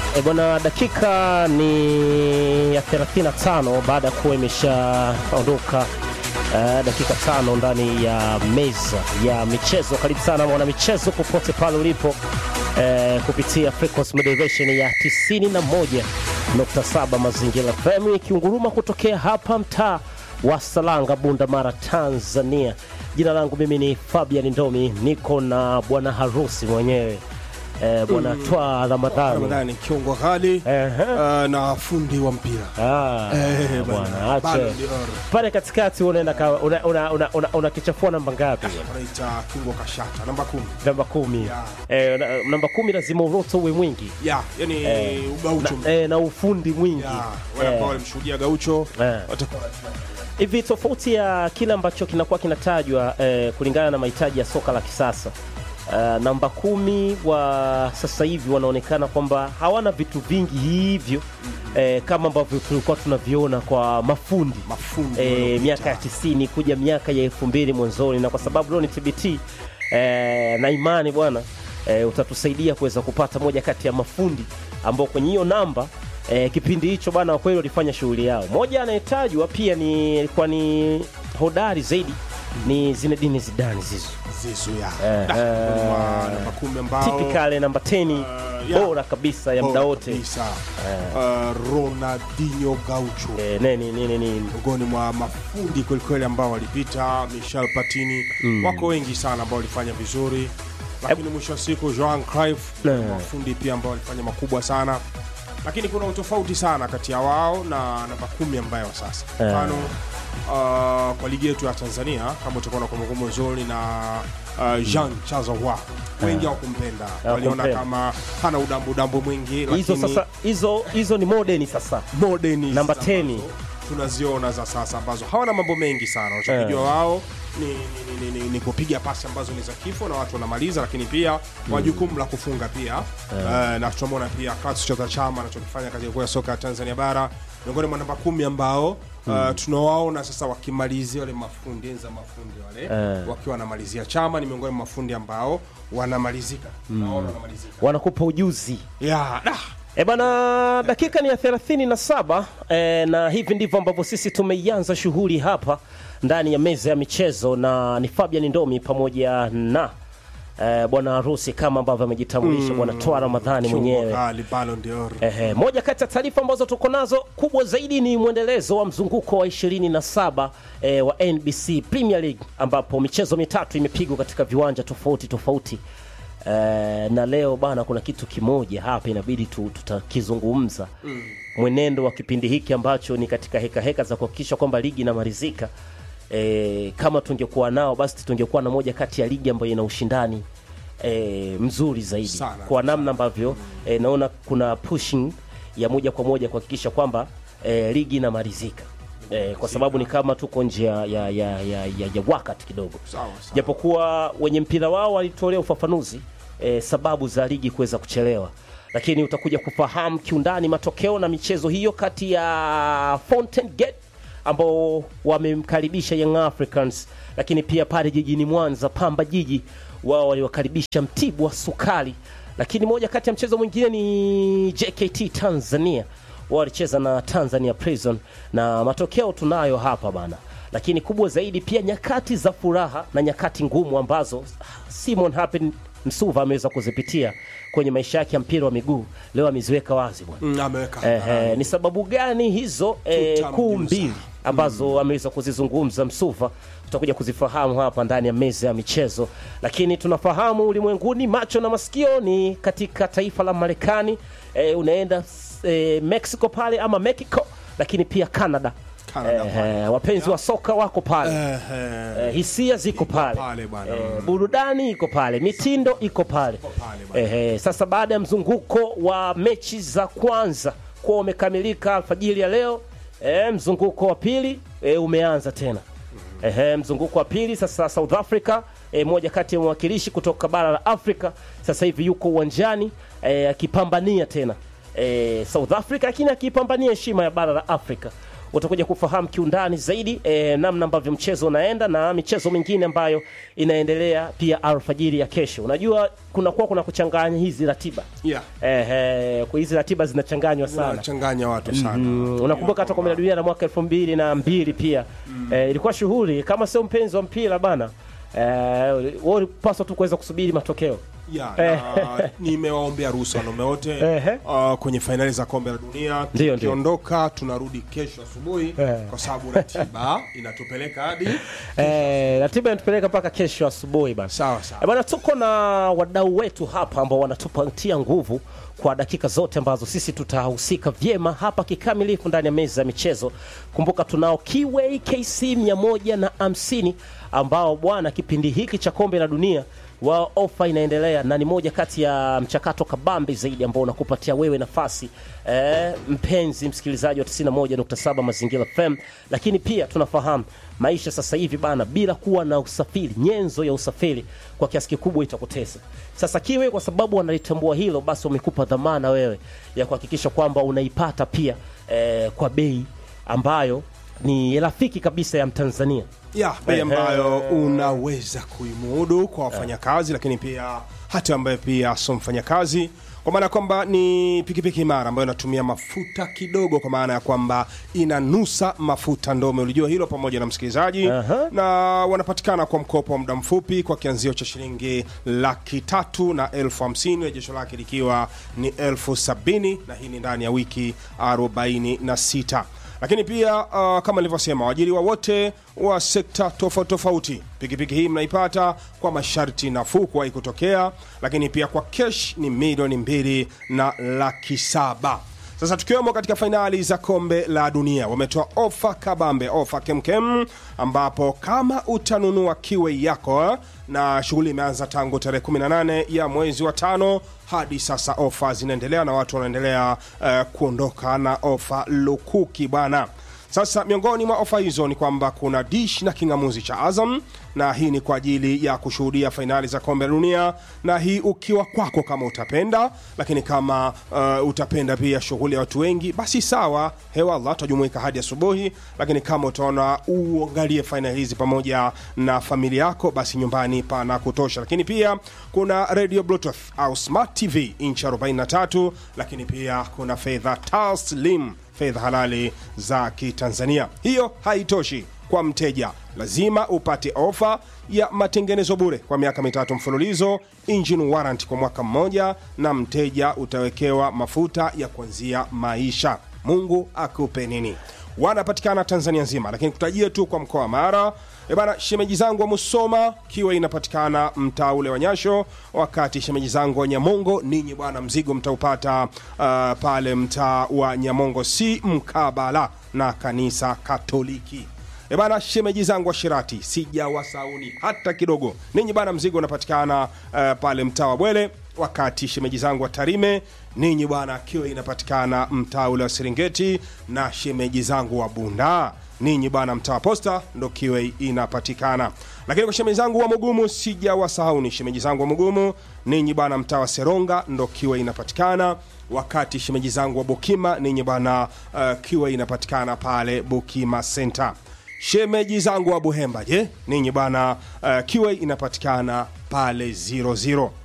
E bwana, dakika ni ya 35 baada ya kuwa imeshaondoka uh, dakika tano ndani ya meza ya michezo. Karibu sana mwana michezo popote pale ulipo uh, kupitia frequency modulation ya 91.7 Mazingira FM ikiunguruma kutokea hapa mtaa wa Salanga, Bunda Mara, Tanzania. Jina langu mimi ni Fabian Ndomi, niko na bwana harusi mwenyewe eh, bwana Twa Ramadhani Ramadhani kiungo ghali Ehe. uh, na fundi wa mpira Ah, Eh, bwana bwana. ache Ballon d'Or. pale katikati unaenda ka- una, una, una, una, unakichafua namba ngapi? wanaita kiungo kashata namba kumi Namba kumi. Ya. Eh, na- namba kumi lazima uroto uwe mwingi ya yani ugaucho na, eh, na ufundi mwingi ya wale ambao Eh, walimshuhudia gaucho Eh. watakuwa hivi tofauti ya kile ambacho kinakuwa kinatajwa eh, kulingana na mahitaji ya soka la kisasa Uh, namba kumi wa sasa hivi wanaonekana kwamba hawana vitu vingi hivyo eh, kama ambavyo tulikuwa tunaviona kwa mafundi mafundi eh, wanaopita. miaka ya tisini kuja miaka ya elfu mbili mwanzoni, na kwa sababu leo ni TBT eh, na imani bwana eh, utatusaidia kuweza kupata moja kati ya mafundi ambao kwenye hiyo namba eh, kipindi hicho bwana kwa kweli walifanya shughuli yao. Moja anayetajwa pia ni alikuwa ni hodari zaidi ni Zinedine Zidane Zizou zizu ya Eh, Da, eh, miongoni mwa namba kumi ambao typical namba 10 Eh, ya. bora kabisa ya muda bora wote kabisa. Uh, Ronaldinho Gaucho eh, nini nini nini miongoni mwa mafundi kwelikweli ambao walipita Michel Platini wako wengi sana ambao walifanya vizuri lakini mwisho wa siku Johan Cruyff Eh. mafundi pia ambao walifanya makubwa sana lakini kuna utofauti sana kati ya wao na namba kumi ambayo sasa Eh. mfano uh, kwa ligi yetu ya Tanzania kama utakuwa na kumbukumbu nzuri na uh, Jean Charles Ahoua wengi hawakumpenda waliona Hawakumpenda. kama hana udambu udambu mwingi hizo lakini sasa hizo hizo ni modern sasa modern Namba ambazo 10. tunaziona za sasa ambazo hawana mambo mengi sana wanachokijua wao ni, ni, ni, ni, ni, ni kupiga pasi ambazo ni za kifo na watu wanamaliza lakini pia wa jukumu la kufunga pia Eh, na tunamwona pia Clatous Chota Chama anachokifanya katika kuya soka ya Tanzania bara miongoni mwa namba kumi ambao uh, tunawaona sasa wakimalizia wale mafundi enza mafundi wale Eh. wakiwa wanamalizia Chama ni miongoni mwa mafundi ambao wanamalizika naona wanamalizika wanakupa ujuzi yeah, da. E bana, dakika ni ya 37 e, na hivi ndivyo ambavyo sisi tumeianza shughuli hapa ndani ya meza ya michezo, na ni Fabian Ndomi pamoja na e, bwana harusi kama ambavyo amejitambulisha bwana Twa Ramadhani Kiungo mwenyewe. ghali, Ballon d'Or. Ehe, moja kati ya taarifa ambazo tuko nazo kubwa zaidi ni mwendelezo wa mzunguko wa 27 eh, wa NBC Premier League ambapo michezo mitatu imepigwa katika viwanja tofauti tofauti. Eh, na leo bana, kuna kitu kimoja hapa inabidi tu, tutakizungumza mwenendo wa kipindi hiki ambacho ni katika heka heka za kuhakikisha kwamba ligi inamalizika. Eh, kama tungekuwa nao basi tungekuwa na moja kati ya ligi ambayo ina ushindani eh, mzuri zaidi Sana, kwa namna ambavyo eh, naona kuna pushing ya moja kwa moja kuhakikisha kwamba eh, ligi inamalizika eh, kwa sababu ni kama tuko nje ya, ya, ya, ya, ya, ya wakati kidogo Sawa, sawa. japokuwa wenye mpira wao walitolea ufafanuzi eh, sababu za ligi kuweza kuchelewa lakini utakuja kufahamu kiundani matokeo na michezo hiyo kati ya Fountain Gate ambao wamemkaribisha Young Africans, lakini pia pale jijini Mwanza Pamba Jiji wao waliwakaribisha Mtibwa Sukari, lakini moja kati ya mchezo mwingine ni JKT Tanzania wao walicheza na Tanzania Prison na matokeo tunayo hapa bana, lakini kubwa zaidi pia nyakati za furaha na nyakati ngumu ambazo Simon Happen Msuva ameweza kuzipitia kwenye maisha yake ya mpira wa miguu, leo ameziweka wazi bwana. Mm, ameweka Ehe, ni sababu gani hizo eh, Tutamjuza. kuu mbili ambazo ameweza kuzizungumza Msuva, tutakuja kuzifahamu hapa ndani ya meza ya michezo, lakini tunafahamu ulimwenguni, macho na masikio ni katika taifa la Marekani. Eh, unaenda eh, Mexico pale ama Mexico, lakini pia Canada. Canada pale. Eh, wapenzi wa soka wako pale Ehe. Eh, hisia ziko pale, pale bwana. Eh, burudani iko pale, mitindo iko pale. pale bwana. Ehe, sasa baada ya mzunguko wa mechi za kwanza kuwa umekamilika alfajiri ya leo eh, mzunguko wa pili eh, umeanza tena. Ehe, mzunguko wa pili sasa South Africa eh, moja kati ya mwakilishi kutoka bara la Afrika sasa hivi yuko uwanjani eh, akipambania tena eh, South Africa, lakini akipambania heshima ya bara la Afrika utakuja kufahamu kiundani zaidi e, namna ambavyo mchezo unaenda na michezo mingine ambayo inaendelea pia alfajiri ya kesho. Unajua kunakuwa kuna kuchanganya hizi ratiba yeah. Ehe, kwa hizi ratiba zinachanganywa sana. Wanachanganya watu sana Mm, unakumbuka hata kombe la dunia la mwaka elfu mbili na mbili pia eh, ilikuwa shughuli. Kama sio mpenzi wa mpira bana, eh, wewe ulipaswa tu kuweza kusubiri matokeo. ya na nimewaombea ruhusa wanaume wote Ehe. uh, kwenye fainali za kombe la dunia Ndio, ndio. tukiondoka tunarudi kesho asubuhi Eh. kwa sababu ratiba inatupeleka hadi Eh, ratiba inatupeleka mpaka kesho asubuhi bana. sawa sawa Eh, bwana, tuko na wadau wetu hapa ambao wanatupatia nguvu kwa dakika zote ambazo sisi tutahusika vyema hapa kikamilifu ndani ya meza ya michezo. Kumbuka tunao Kiway KC 150 ambao bwana, kipindi hiki cha kombe la dunia wa ofa inaendelea na ni moja kati ya mchakato kabambe zaidi ambao unakupatia wewe nafasi eh, mpenzi msikilizaji wa 91.7 Mazingira FM, lakini pia tunafahamu maisha sasa hivi bana, bila kuwa na usafiri, nyenzo ya usafiri kwa kiasi kikubwa itakutesa. Sasa Kiwe kwa sababu wanalitambua hilo, basi wamekupa dhamana wewe ya kuhakikisha kwamba unaipata pia eh, kwa bei ambayo ni rafiki kabisa ya Mtanzania. ya bei Ehe. ambayo unaweza kuimudu kwa wafanyakazi lakini pia hata ambaye pia sio mfanyakazi kwa maana ya kwamba ni pikipiki imara ambayo inatumia mafuta kidogo kwa maana ya kwamba inanusa mafuta ndome ulijua hilo pamoja na msikilizaji Aha. na wanapatikana kwa mkopo wa muda mfupi kwa kianzio cha shilingi laki tatu na elfu hamsini rejesho lake likiwa ni elfu sabini na hii ni ndani ya wiki 46 lakini pia uh, kama nilivyosema waajiriwa wote wa sekta tofauti tofauti pikipiki hii mnaipata kwa masharti nafuu kuwahi kutokea lakini pia kwa kesh ni milioni mbili na laki saba sasa tukiwemo katika fainali za kombe la dunia wametoa ofa kabambe ofa kemkem ambapo kama utanunua kiwe yako na shughuli imeanza tangu tarehe 18 ya mwezi wa tano hadi sasa ofa zinaendelea na watu wanaendelea uh, kuondoka na ofa lukuki bwana sasa miongoni mwa ofa hizo ni kwamba kuna dish na kingamuzi cha Azam, na hii ni kwa ajili ya kushuhudia fainali za kombe la dunia, na hii ukiwa kwako kama utapenda, lakini kama uh, utapenda pia shughuli ya watu wengi, basi sawa, hewallah, tutajumuika hadi asubuhi. Lakini kama utaona uangalie fainali hizi pamoja na familia yako, basi nyumbani pana kutosha. Lakini pia kuna radio bluetooth au smart tv inchi 43, lakini pia kuna fedha taslim fedha halali za kitanzania hiyo haitoshi kwa mteja lazima upate ofa ya matengenezo bure kwa miaka mitatu mfululizo engine warrant kwa mwaka mmoja na mteja utawekewa mafuta ya kuanzia maisha mungu akupe nini wanapatikana tanzania nzima lakini kutajia tu kwa mkoa wa mara E bana, shemeji zangu wa Musoma kiwa inapatikana mtaa ule wa Nyasho, wakati shemeji zangu wa Nyamongo, ninyi bwana, mzigo mtaupata uh, pale mtaa wa Nyamongo, si mkabala na kanisa Katoliki. E bana, shemeji zangu wa Shirati sijawasauni hata kidogo. Ninyi bana, mzigo unapatikana uh, pale mtaa wa Bwele, wakati shemeji zangu wa Tarime ninyi bwana, kiwa inapatikana mtaa ule wa Serengeti, na shemeji zangu wa Bunda ninyi bwana mtaa wa posta ndo kiwe inapatikana lakini kwa shemeji zangu wa mugumu sijawasahau ni shemeji zangu wa mugumu ninyi bwana mtaa wa seronga ndo kiwe inapatikana wakati shemeji zangu wa bukima ninyi bwana uh, kiwe inapatikana pale bukima center shemeji zangu wa buhemba je ninyi bwana uh, kiwe inapatikana pale 00